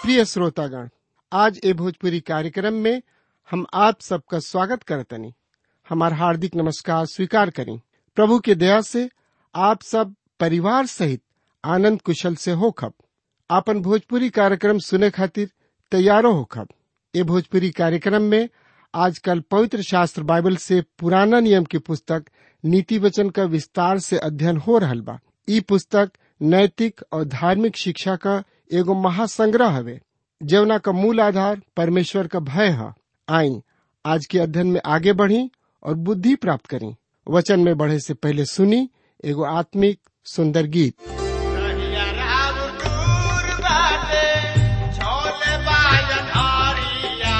प्रिय श्रोतागण आज ए भोजपुरी कार्यक्रम में हम आप सबका स्वागत करतनी हमार हार्दिक नमस्कार स्वीकार करें प्रभु के दया से आप सब परिवार सहित आनंद कुशल से होखब आपन भोजपुरी कार्यक्रम सुने खातिर तैयारो होखब ए भोजपुरी कार्यक्रम में आजकल पवित्र शास्त्र बाइबल से पुराना नियम की पुस्तक नीति वचन का विस्तार से अध्ययन हो रहल बा ई पुस्तक नैतिक और धार्मिक शिक्षा का एगो महासंग्रह हवे जवना का मूल आधार परमेश्वर का भय है आई आज के अध्ययन में आगे बढ़ी और बुद्धि प्राप्त करी वचन में बढ़े से पहले सुनी एगो आत्मिक सुंदर गीत कहिया राम दूर बाटे, झोले बाजन हरिया,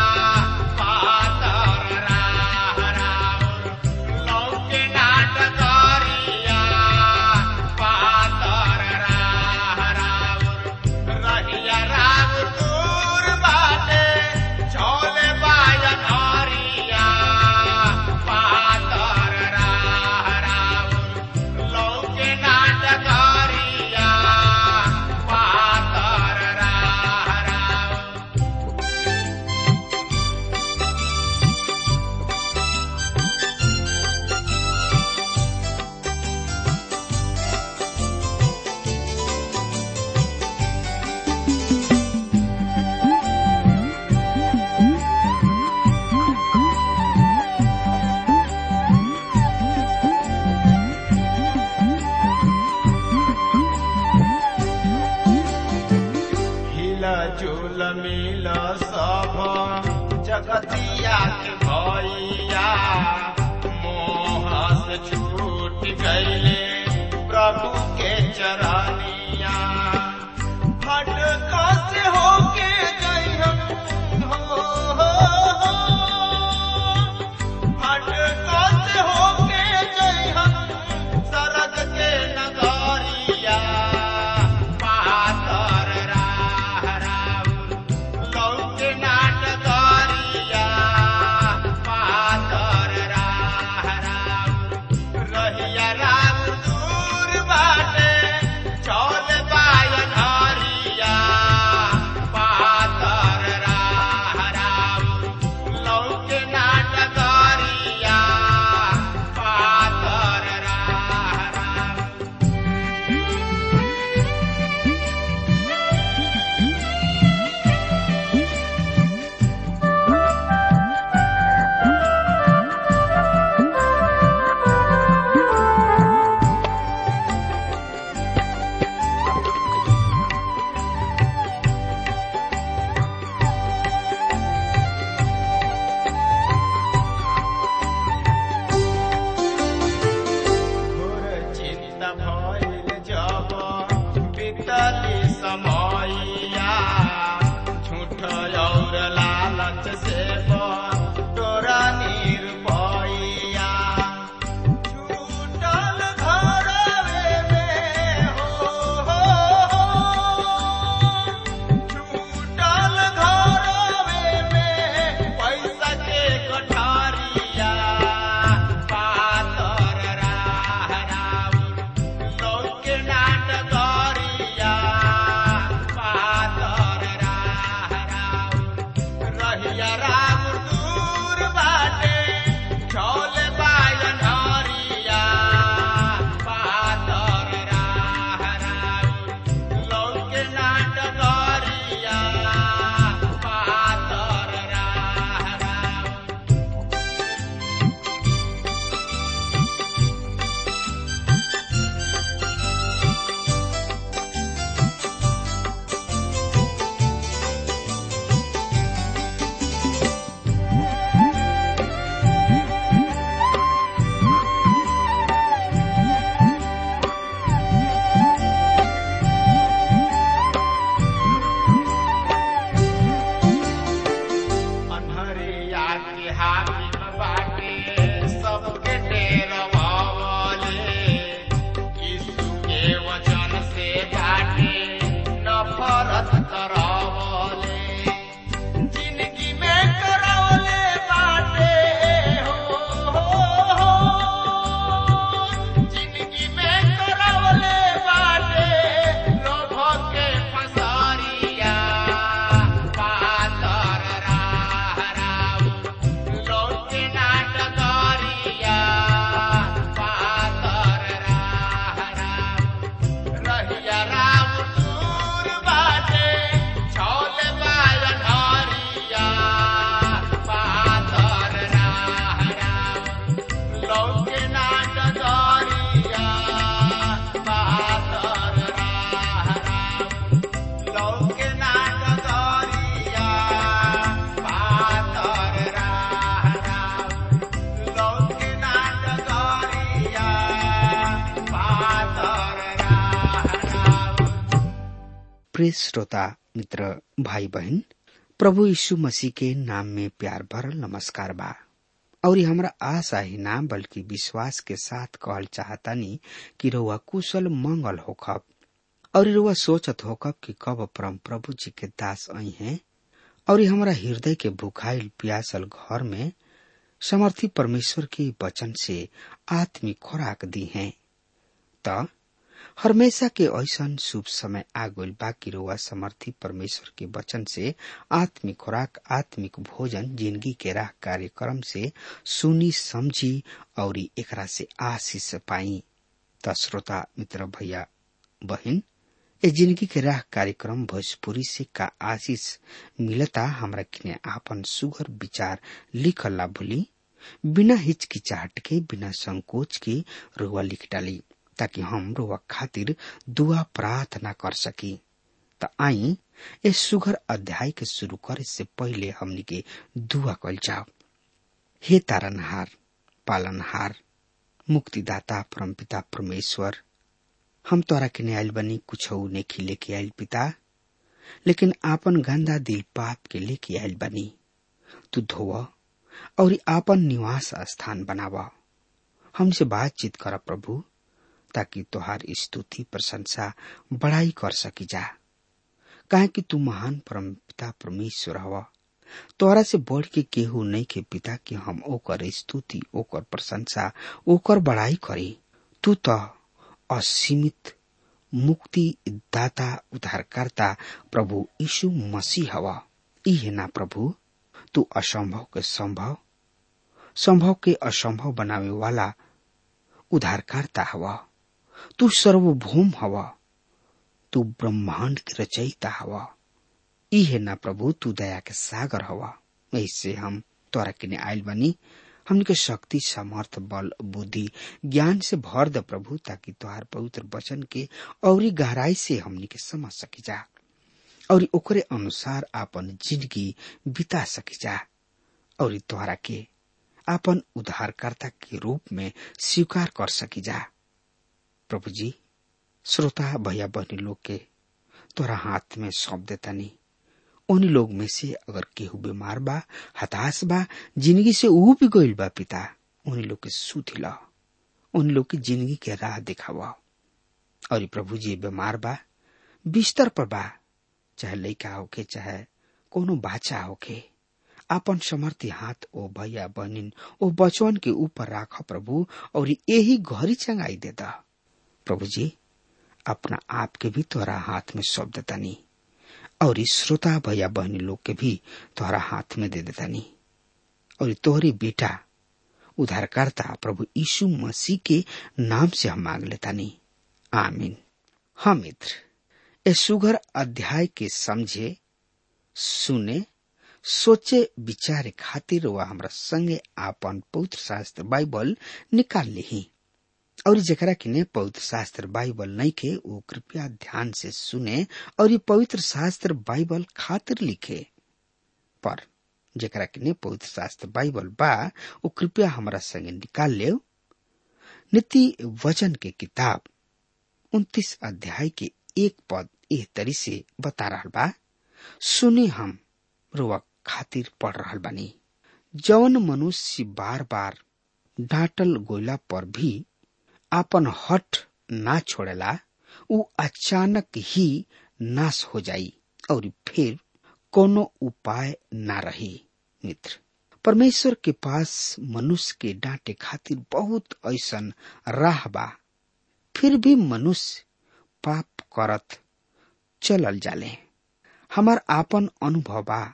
पातर राह राउर, लौके नाट करिया, पातर राह राउर। रहिया राम दूर बाटे, झोले बाजन हरिया, पातर राह राउर, लौके नाटकारिया पातर राह राउर। हिला झूल मिल सब जगतिया के भैया मोह से छूट गईले प्रभु के चरनिया भटका से होके गई हम हो, हो, हो। भटका से होके गई हम सरग के नगरिया पातर राह राउर लौके नाटकरिया पातर राह राउर रहिया राम दूर बाटे चौल बायन हरिया पातर राह राउर लौके नाटकरिया पातर राह राउर घोर चिंता भइल जब बीतली समयया झूठ और लालच से तोरा निरपैया छूटल घरवे में हो, हो, हो। छूटल घरवे में पैसा के कोठारिया पातर राह राउर लौके नाटकरिया पातर राह राउर रहिया राम प्रिय श्रोता मित्र भाई बहन प्रभु यीशु मसीह के नाम में प्यार भरल नमस्कार बा और ये हमरा आशा ही ना बल्कि विश्वास के साथ कहल चाहतानी कि रउआ कुशल मंगल होखब और रउआ सोचत होखब कि कब परम प्रभु जी के दास आई हैं और ये हमरा हृदय के भुखाइल प्यासल घर में समर्थी परमेश्वर के वचन से आत्मिक खुराक दी हैं त हमेशा के ऐसन शुभ समय आ गइल बा कि रउआ समर्थी परमेश्वर के वचन से आत्मिक खुराक आत्मिक भोजन जिंदगी के राह कार्यक्रम से सुनी समझी और एकरा से आशीष पाई त श्रोता मित्र भैया बहन ए जिंदगी के राह कार्यक्रम भोजपुरी से का आशीष मिलता हमरा किने आपन सुगर विचार लिखल ला भूली बिना हिचकिचाहट के बिना संकोच के रुआ लिख डाली ताकि हम रुआ खातिर दुआ प्रार्थना कर सकी त आई इस सुगर अध्याय के शुरू करे से पहले हमनी के दुआ कल जाओ हे तारनहार पालनहार मुक्तिदाता परमपिता परमेश्वर हम तोरा के आयल बनी कुछ नेखी लेके आयल पिता लेकिन आपन गंदा दिल पाप के लेके आयल बनी तू धोव और आपन निवास स्थान बनावा हमसे बातचीत कर प्रभु ताकि तोहार स्तुति प्रशंसा बड़ाई कर सकी जा काहे कि तू महान परम पिता परमेश्वर हवा तोहरा से बढ़ के केहू नहीं के पिता कि हम ओकर स्तुति ओकर प्रशंसा ओकर बड़ाई करी तू तो असीमित मुक्ति दाता उद्धारकर्ता प्रभु यीशु मसीह हवा ई है ना प्रभु तू असंभव के संभव संभव के असंभव बनावे वाला उद्धारकर्ता हवा तू सर्वभौम हवा तू ब्रह्मांड के रचयिता हवा ई है ना प्रभु तू दया के सागर हवा ऐसे हम तोरा किने आयल बनी हमने के शक्ति सामर्थ बल बुद्धि ज्ञान से भर द प्रभु ताकि तुहार पवित्र वचन के और गहराई से हमने के समझ सकी जा और ओकरे अनुसार आपन जिंदगी बिता सकी जा और तुहरा के आपन उद्धारकर्ता के रूप में स्वीकार कर सकी जा प्रभु जी श्रोता भैया बहनी लोग के तोरा हाथ में सौंप देता नहीं उन लोग में से अगर केहू बीमार बा हताश बा जिंदगी से ऊ भी गईल बा पिता उन लोग के सुधिला उन लोग की जिंदगी के राह दिखावा और प्रभु जी बीमार बा बिस्तर पर बा चाहे लड़का होके चाहे कोनो बाचा होके आपन समर्थी हाथ ओ भैया बहनिन ओ बचवन के ऊपर राख प्रभु और यही घरी चंगाई देता प्रभु जी अपना आप के भी तोरा हाथ में सौंप देता नहीं और श्रोता भैया बहनी लोग के भी तोहरा हाथ में दे देता नहीं और तोहरे बेटा उद्धारकर्ता प्रभु यीशु मसीह के नाम से हम मांग लेता नहीं आमीन हाँ मित्र ए सुगर अध्याय के समझे सुने सोचे विचारे खातिर वह हमरा संगे आपन पवित्र शास्त्र बाइबल निकाल ली और जकरा किने पवित्र शास्त्र बाइबल नहीं के वो कृपया ध्यान से सुने और ये पवित्र शास्त्र बाइबल खातिर लिखे पर जकरा किने पवित्र शास्त्र बाइबल बा वो कृपया हमारा संगे निकाल ले नीति वचन के किताब उन्तीस अध्याय के एक पद एह तरी से बता रहा बा सुने हम रुआ खातिर पढ़ रहा बानी जौन मनुष्य बार बार डांटल गोयला पर भी आपन हट ना छोड़ेला उ अचानक ही नाश हो जाई और फिर कोनो उपाय ना रही मित्र परमेश्वर के पास मनुष्य के डांटे खातिर बहुत ऐसन राह बा फिर भी मनुष्य पाप करत चलल जाले हमार आपन अनुभव बा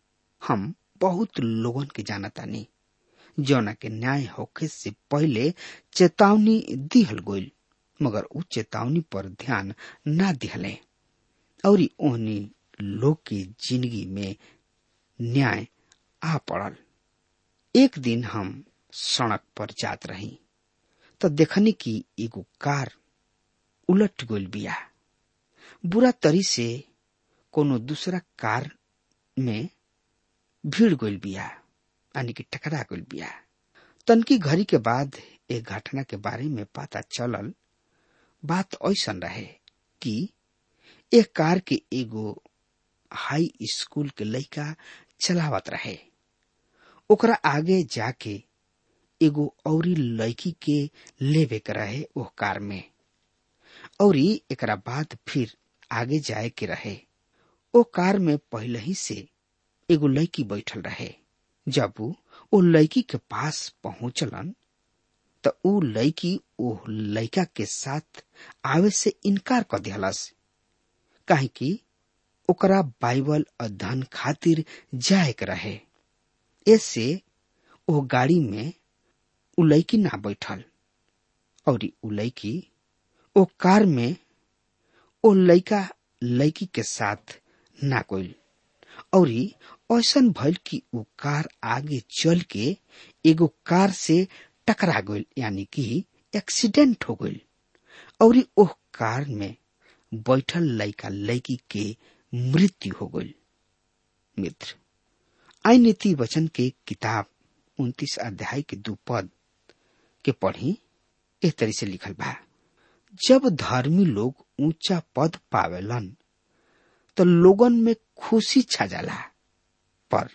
हम बहुत लोगन के जानतानी जौना के न्याय होखे से पहले चेतावनी दिहल गईल मगर उ चेतावनी पर ध्यान ना दिहले और ओहनी लोग की जिंदगी में न्याय आ पड़ल एक दिन हम सड़क पर जात रही तो देखनी कि एगो कार उलट गईल बिया बुरा तरी से कोनो दूसरा कार में भीड़ गईल बिया यानी कि टकरा गईल बिया तनकी घड़ी के बाद एक घटना के बारे में पता चलल बात ऐसन रहे कि एक कार के एगो हाई स्कूल के लड़का चलावत रहे ओकरा आगे जाके एगो औरी लड़की के लेवे के रहे ओह कार में औरी एकरा बाद फिर आगे जाए के रहे ओ कार में पहले ही से एगो लड़की बैठल रहे जब ऊ ओ लड़की के पास पहुंचलन त ऊ लड़की ओ लड़का के साथ आवे से इनकार कर दिहलस काहे कि ओकरा बाइबल अध्ययन खातिर जाए के रहे ऐसे ओ गाड़ी में उ लड़की ना बैठल और उ लड़की ओ कार में ओ लड़का लड़की के साथ ना गइल और ऐसन भइल कि उ कार आगे चल के एगो कार से टकरा गइल यानी कि एक्सीडेंट हो गइल और ओह कार में बैठल लड़का लड़की के मृत्यु हो गइल मित्र आई नीति वचन के किताब उन्तीस अध्याय के दू पद के पढ़ी एक तरी से लिखल बा जब धर्मी लोग ऊंचा पद पावेलन तो लोगन में खुशी छा जाला पर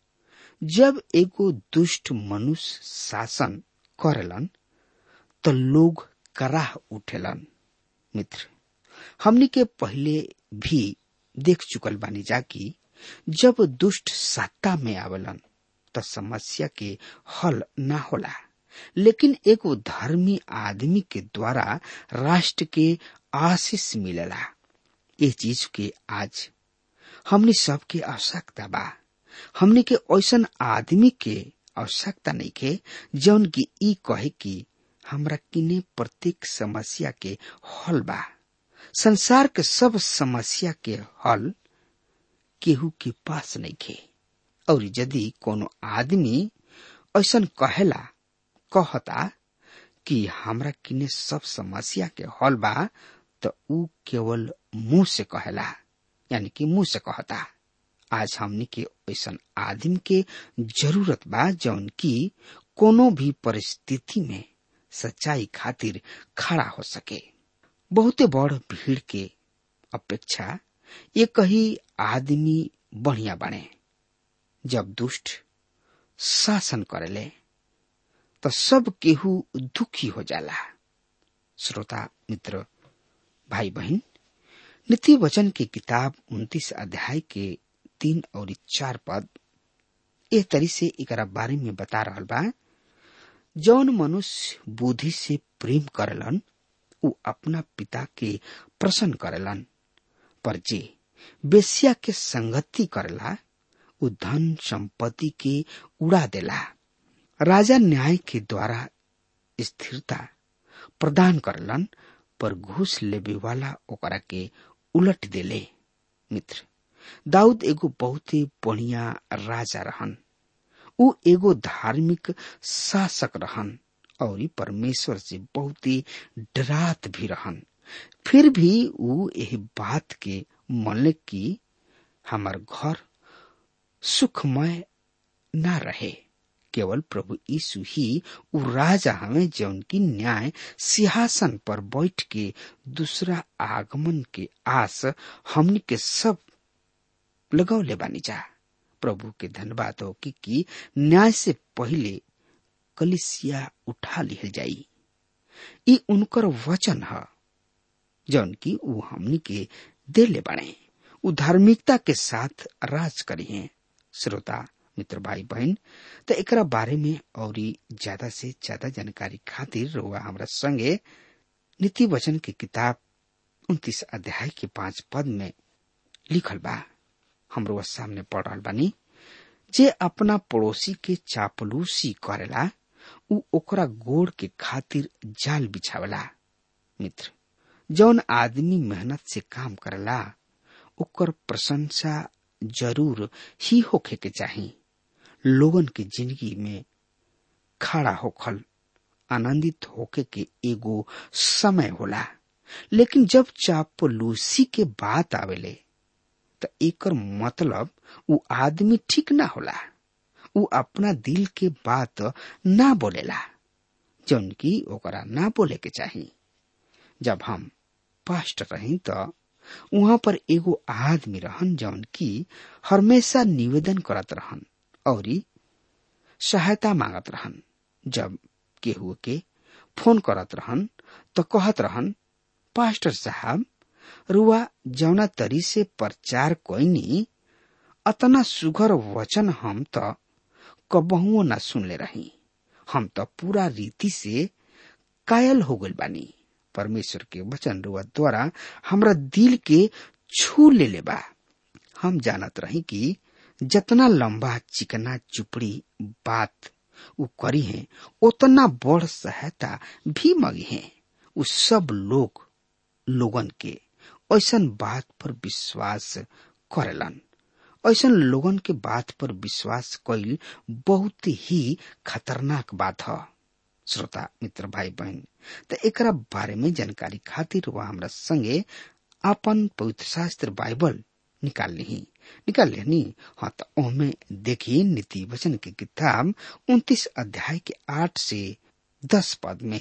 जब एगो दुष्ट मनुष्य शासन करेलन तो लोग कराह उठेलन मित्र हमनी के पहले भी देख चुकल बानी जा कि जब दुष्ट सत्ता में आवेलन तो समस्या के हल ना होला लेकिन एगो धर्मी आदमी के द्वारा राष्ट्र के आशीष मिलेला ये चीज के आज हमने सबके आवश्यकता बा हमने के ऐसन आदमी के आवश्यकता नहीं के जौन की ई कहे कि हमरा किने प्रत्येक समस्या के हल बा संसार के सब समस्या के हल केहू के पास नहीं खे और यदि कोनो आदमी ऐसन कहेला कहता कि हमरा किने सब समस्या के हल बा तो ऊ केवल मुंह से कहेला यानी कि मुंह से कहता आज हमनी के ऐसन आदमी के जरूरत बा जौन की कोनो भी परिस्थिति में सच्चाई खातिर खड़ा हो सके बहुते बड़ भीड़ के अपेक्षा एक ही आदमी बढ़िया बने जब दुष्ट शासन करेले तो सब केहू दुखी हो जाला श्रोता मित्र भाई बहन नीति वचन की किताब उन्तीस अध्याय के तीन और चार पद एक तरी से एकरा बारे में बता रहा बा जौन मनुष्य बुद्धि से प्रेम करेलन उ अपना पिता के प्रसन्न करेलन पर जे बेसिया के संगति करेला उ धन संपत्ति के उड़ा देला राजा न्याय के द्वारा स्थिरता प्रदान करलन पर घूस लेवे वाला ओकरा के उलट देले मित्र दाऊद एगो बहुत ही बढ़िया राजा रहन उ एगो धार्मिक शासक रहन और परमेश्वर से बहुत ही डरात भी रहन फिर भी उ यह बात के मन की हमार घर सुखमय ना रहे केवल प्रभु यीशु ही उ राजा हमें जौन की न्याय सिंहासन पर बैठ के दूसरा आगमन के आस हमनी के सब लगौले बानी जा प्रभु के धन्यवाद हो कि, कि न्याय से पहले कलिसिया उठा लिहल जाई ई उनकर वचन है जौन की उ हमनी के देले बने उ धार्मिकता के साथ राज करी है श्रोता मित्र भाई बहन तो एकरा बारे में और ज्यादा से ज्यादा जानकारी खातिर रोआ हमरा संगे नीति वचन की किताब उन्तीस अध्याय के पांच पद में लिखल बा हमरो सामने पढ़ रहा बानी जे अपना पड़ोसी के चापलूसी करेला उ ओकरा गोड़ के खातिर जाल बिछावला मित्र जौन आदमी मेहनत से काम करेला ओकर प्रशंसा जरूर ही होखे के चाही लोगन के जिंदगी में खड़ा होखल आनंदित होके के एगो समय होला लेकिन जब चापलूसी के बात आवेले त एकर मतलब उ आदमी ठीक ना होला उ अपना दिल के बात ना बोलेला जौन की ओकरा ना बोले के चाही जब हम पास्ट रही तो वहां पर एगो आदमी रहन जौन की हमेशा निवेदन करत रहन और सहायता मांगत रहन जब केहू के फोन करत रहन तो कहत रहन पास्टर साहब रुआ जौना तरी से प्रचार कोइनी अतना सुघर वचन हम तो कबहुओ न सुनले रही हम तो पूरा रीति से कायल हो गइल बानी परमेश्वर के वचन रुआ द्वारा हमरा दिल के छू ले ले बा हम जानत रही कि जितना लंबा चिकना चुपड़ी बात उ करी है उतना बड़ सहायता भी मगी है उ सब लोग लोगन के ऐसन बात पर विश्वास करेलन ऐसन लोगन के बात पर विश्वास कईल बहुत ही खतरनाक बात है श्रोता मित्र भाई बहन तो एकरा बारे में जानकारी खातिर वह हमरा संगे अपन पवित्र शास्त्र बाइबल निकाल ली निकाल लेनी हाँ तो ओमे देखी नीति वचन की किताब उन्तीस अध्याय के आठ से दस पद में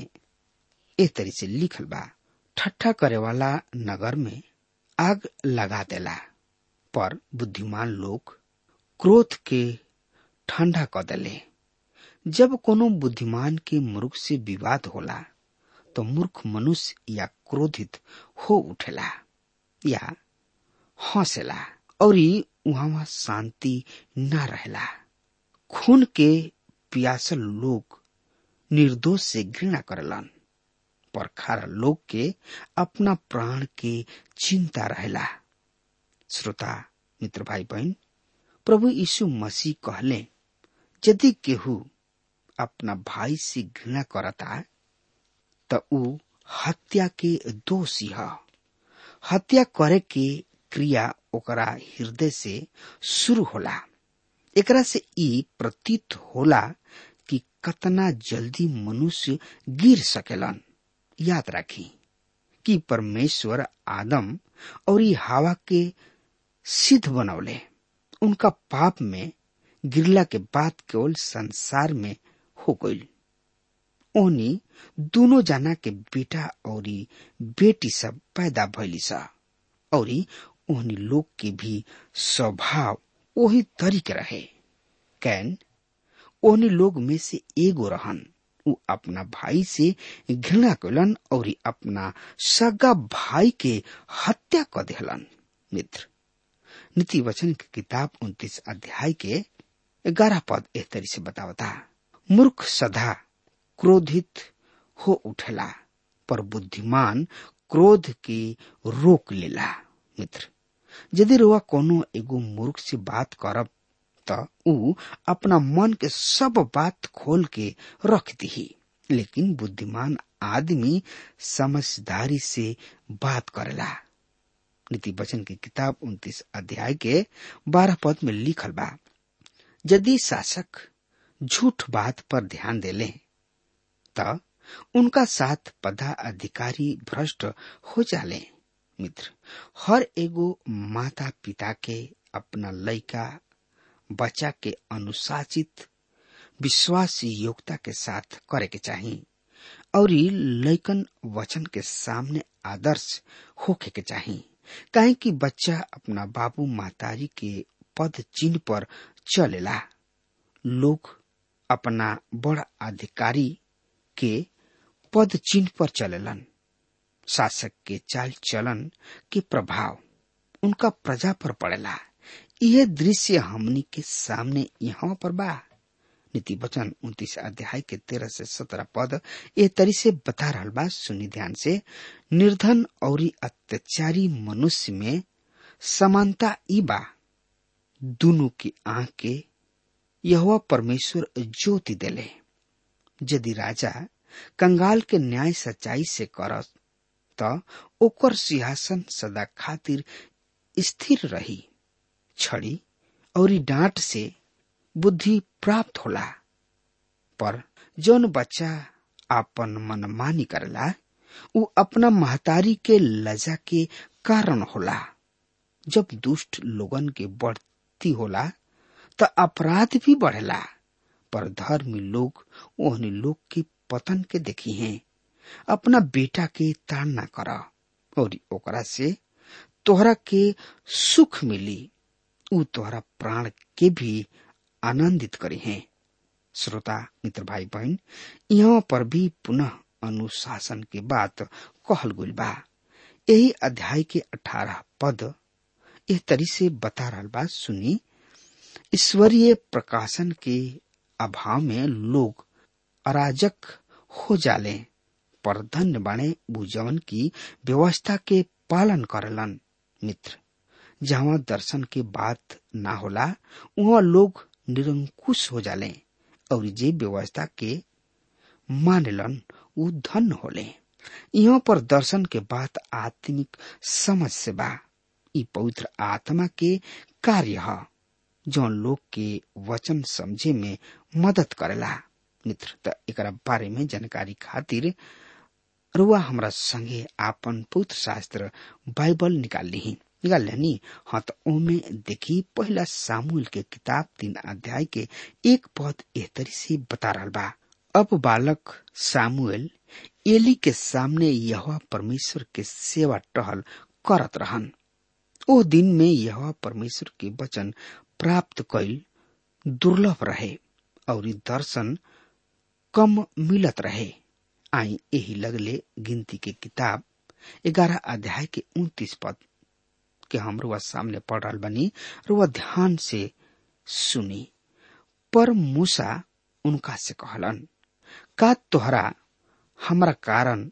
ए तरी से लिखल बा ठट्ठा करे वाला नगर में आग लगा देला पर बुद्धिमान लोग क्रोध के ठंडा क देले जब कोनो बुद्धिमान के मूर्ख से विवाद होला तो मूर्ख मनुष्य या क्रोधित हो उठेला या हंसेला और वहां शांति न रहेला खून के पियासल लोग निर्दोष से घृणा करेलन पर खारा लोग के अपना प्राण के चिंता रहेला श्रोता मित्र भाई बहन प्रभु यीशु मसीह कहले यदि केहू अपना भाई से घृणा करता त ऊ हत्या के दोषी है हत्या करे के क्रिया ओकरा हृदय से शुरू होला एकरा से ई प्रतीत होला कि कतना जल्दी मनुष्य गिर सकेलन याद राखी कि परमेश्वर आदम और ई हवा के सिद्ध बनौले उनका पाप में गिरला के बाद केवल संसार में हो गई ओनी दोनों जना के बेटा और बेटी सब पैदा भैली सा और ओहनी लोग के भी स्वभाव वही तरीके रहे कैन ओहनी लोग में से एगो रहन उ अपना भाई से घृणा कलन और अपना सगा भाई के हत्या क देहलन मित्र नीति वचन की किताब उन्तीस अध्याय के ग्यारह पद एह तरी से बतावता मूर्ख सदा क्रोधित हो उठेला पर बुद्धिमान क्रोध के रोक लेला मित्र यदि रुआ कोनो एगो मूर्ख से बात करब त ऊ अपना मन के सब बात खोल के रख दी लेकिन बुद्धिमान आदमी समझदारी से बात करेला नीति वचन की किताब उन्तीस अध्याय के बारह पद में लिखल बा यदि शासक झूठ बात पर ध्यान देले त उनका साथ पदा अधिकारी भ्रष्ट हो जाले मित्र हर एगो माता पिता के अपना लड़का बच्चा के अनुशासित विश्वास योग्यता के साथ करे के चाहिए और लैकन वचन के सामने आदर्श होके के चाहिए काहे कि बच्चा अपना बाबू मातारी के पद चिन्ह पर चलेला लोग अपना बड़ अधिकारी के पद चिन्ह पर चलेलन शासक के चाल चलन के प्रभाव उनका प्रजा पर पड़ेला यह दृश्य हमनी के सामने यहाँ पर बा नीति वचन उन्तीस अध्याय के तेरह से सत्रह पद ए तरी से बता रहा बा सुनी ध्यान से निर्धन और अत्याचारी मनुष्य में समानता ई बा दोनों की आंख के यह परमेश्वर ज्योति देले यदि राजा कंगाल के न्याय सच्चाई से करत त ओकर सिंहासन सदा खातिर स्थिर रही छड़ी और डांट से बुद्धि प्राप्त होला पर जौन बच्चा आपन मनमानी करला उ अपना महतारी के लजा के कारण होला जब दुष्ट लोगन के बढ़ती होला त अपराध भी बढ़ेला पर धर्मी लोग ओहनी लोग के पतन के देखी हैं अपना बेटा के ताड़ना कर और ओकरा से तोहरा के सुख मिली उ तोहरा प्राण के भी आनंदित करी हैं श्रोता मित्र भाई बहन यहाँ पर भी पुनः अनुशासन के बात कहल गुल बा यही अध्याय के अठारह पद इस तरी से बता रहा बा सुनी ईश्वरीय प्रकाशन के अभाव में लोग अराजक हो जाले पर धन्य बाणे बुझवन की व्यवस्था के पालन करलन मित्र जहाँ दर्शन के बात ना होला वहाँ लोग निरंकुश हो जाले और जे व्यवस्था के मानलन उ धन्य होले यहाँ पर दर्शन के बात आत्मिक समझ से बा ई पवित्र आत्मा के कार्य है जौन लोग के वचन समझे में मदद करेला मित्र त एकरा बारे में जानकारी खातिर रुआ हमरा संगे आपन पवित्र शास्त्र बाइबल निकाल ली निकाल लेनी हाँ तो ओमे देखी पहला सामूल के किताब तीन अध्याय के एक पद एह तरी से बता रहा बा अब बालक सामुएल एली के सामने यह परमेश्वर के सेवा टहल करत रहन ओ दिन में यह परमेश्वर के वचन प्राप्त कैल दुर्लभ रहे और दर्शन कम मिलत रहे आई यही लगले गिनती के किताब ग्यारह अध्याय के उन्तीस पद के हम रुआ सामने पढ़ रहा बनी रुआ ध्यान से सुनी पर मूसा उनका से कहलन का तोहरा हमरा कारण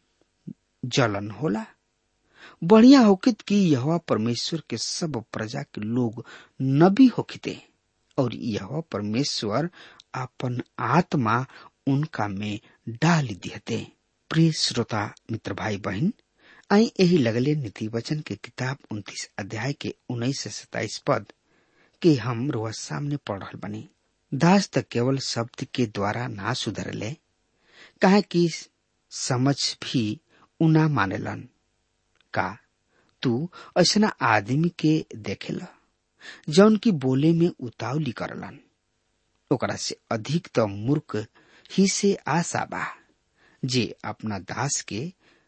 जलन होला बढ़िया होकित कि यह परमेश्वर के सब प्रजा के लोग नबी होकिते और यह परमेश्वर अपन आत्मा उनका में डाल दिहते प्रिय श्रोता मित्र भाई बहन आई यही लगले नीति वचन के किताब उन्तीस अध्याय के उन्नीस से सताइस पद के हम रोज सामने पढ़ रहा बनी दास तक केवल शब्द के द्वारा ना सुधरले कहे कि समझ भी उना मानेलन का तू ऐसा आदमी के देखेला जौन की बोले में उतावली करलन ओकरा से अधिक तो मूर्ख ही से आशा बा जे अपना दास के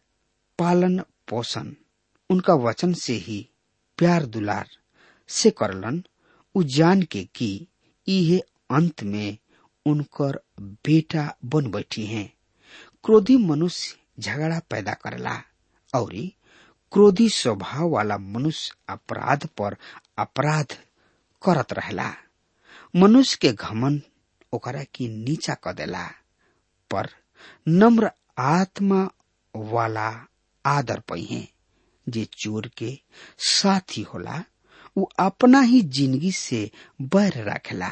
पालन पोषण उनका वचन से ही प्यार दुलार से करलन उ जान के कि इहे अंत में उनकर बेटा बन बैठी हैं क्रोधी मनुष्य झगड़ा पैदा करला और क्रोधी स्वभाव वाला मनुष्य अपराध पर अपराध करत रहला मनुष्य के घमन ओकरा की नीचा क देला पर नम्र आत्मा वाला आदर पहिए जे चोर के साथी होला उ अपना ही जिंदगी से बैर रखेला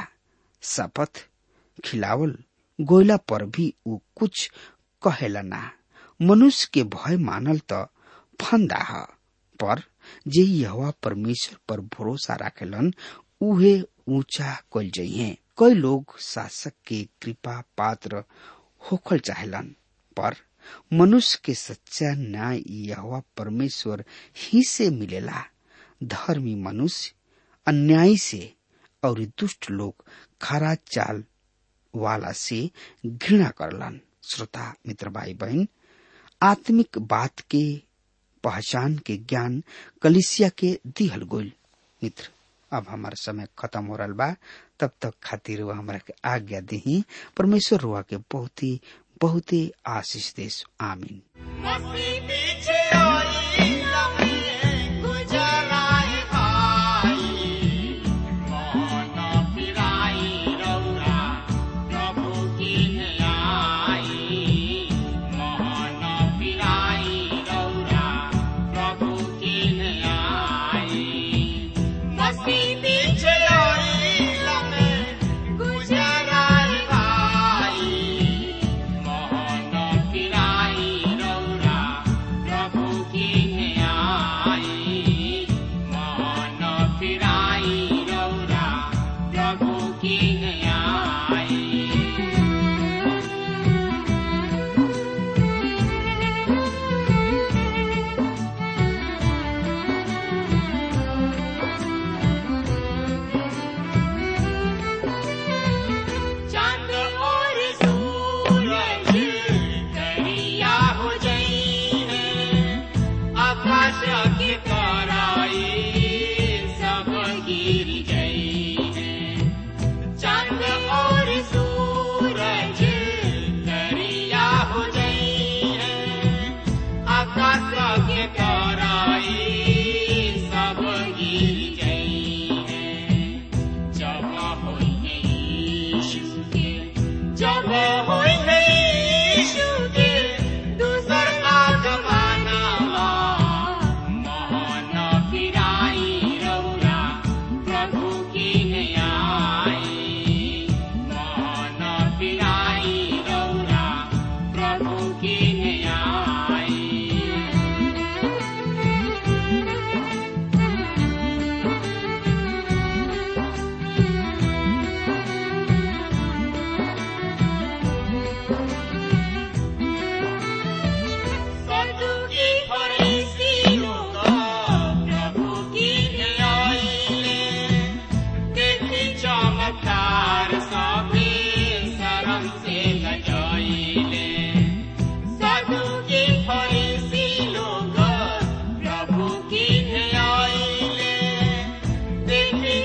शपथ खिलावल गोयला पर भी उ कुछ कहेला ना मनुष्य के भय मानल त फंदा ह पर जे यहोवा परमेश्वर पर भरोसा राखेलन उहे ऊंचा कल जइहे कई लोग शासक के कृपा पात्र होखल चाहेलन पर मनुष्य के सच्चा न्याय यहोवा परमेश्वर ही से मिलेला धर्मी मनुष्य अन्याय से और दुष्ट लोग खरा चाल वाला से घृणा करलन श्रोता मित्र भाई बहन आत्मिक बात के पहचान के ज्ञान कलिसिया के दिहल गोल मित्र अब हमारा समय खत्म हो रहा बा तब तक खातिर वह हमारा के आज्ञा दी परमेश्वर रुआ के बहुत ही बहुत ही आशीष देश आमीन मस्ती पीछे आई लम्हे गुजराए भाई मोहन फिराई रौरा प्रभु की आई मोहन फिराई रौरा प्रभु की आई मस्ती पीछे आई लम्हे गुजराए भाई मोहन फिराई रौरा प्रभु की आई मोहन फिराई रौरा प्रभु की आई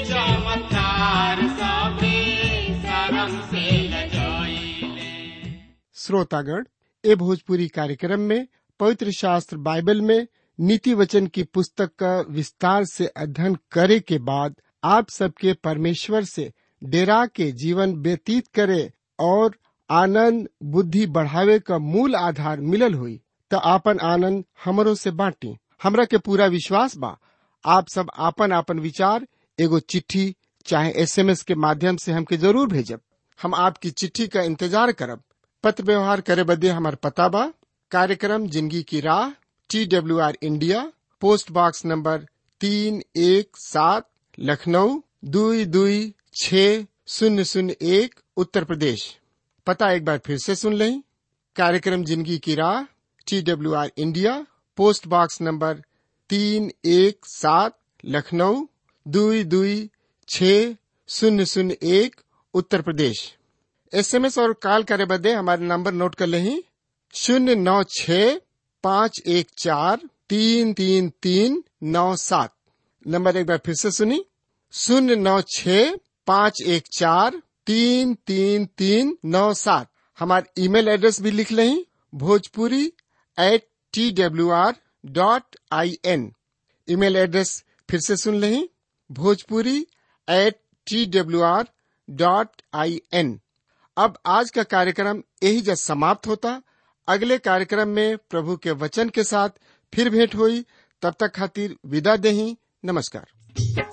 चमत्कार सबे शरम से लजाइले श्रोतागण ए भोजपुरी कार्यक्रम में पवित्र शास्त्र बाइबल में नीति वचन की पुस्तक का विस्तार से अध्ययन करे के बाद आप सबके परमेश्वर से डेरा के जीवन व्यतीत करे और आनंद बुद्धि बढ़ावे का मूल आधार मिलल हुई तो आपन आनंद हमरो से बांटी हमरा के पूरा विश्वास बा आप सब आपन आपन विचार एगो चिट्ठी चाहे एसएमएस के माध्यम से हमके जरूर भेजब हम आपकी चिट्ठी का इंतजार करब पत्र व्यवहार करे बदे हमार पता बा कार्यक्रम जिंदगी की राह T W R India post box number तीन एक सात लखनऊ दुई दुई छ शून्य शून्य एक उत्तर प्रदेश पता एक बार फिर से सुन लें कार्यक्रम जिंदगी की राह T W R India post box number तीन एक सात लखनऊ दुई दुई छ शून्य शून्य एक उत्तर प्रदेश एसएमएस और कॉल करे बदे हमारे नंबर नोट कर लें शून्य नौ छ पाँच एक चार तीन तीन तीन नौ सात नंबर एक बार फिर से सुनी शून्य नौ छ पाँच एक चार तीन तीन तीन नौ सात हमारे ईमेल एड्रेस भी लिख लें Bhojpuri at T W R dot I N email address फिर से सुन लें Bhojpuri at T W R dot I N अब आज का कार्यक्रम यही जब समाप्त होता अगले कार्यक्रम में प्रभु के वचन के साथ फिर भेंट हुई तब तक खातिर विदा देही नमस्कार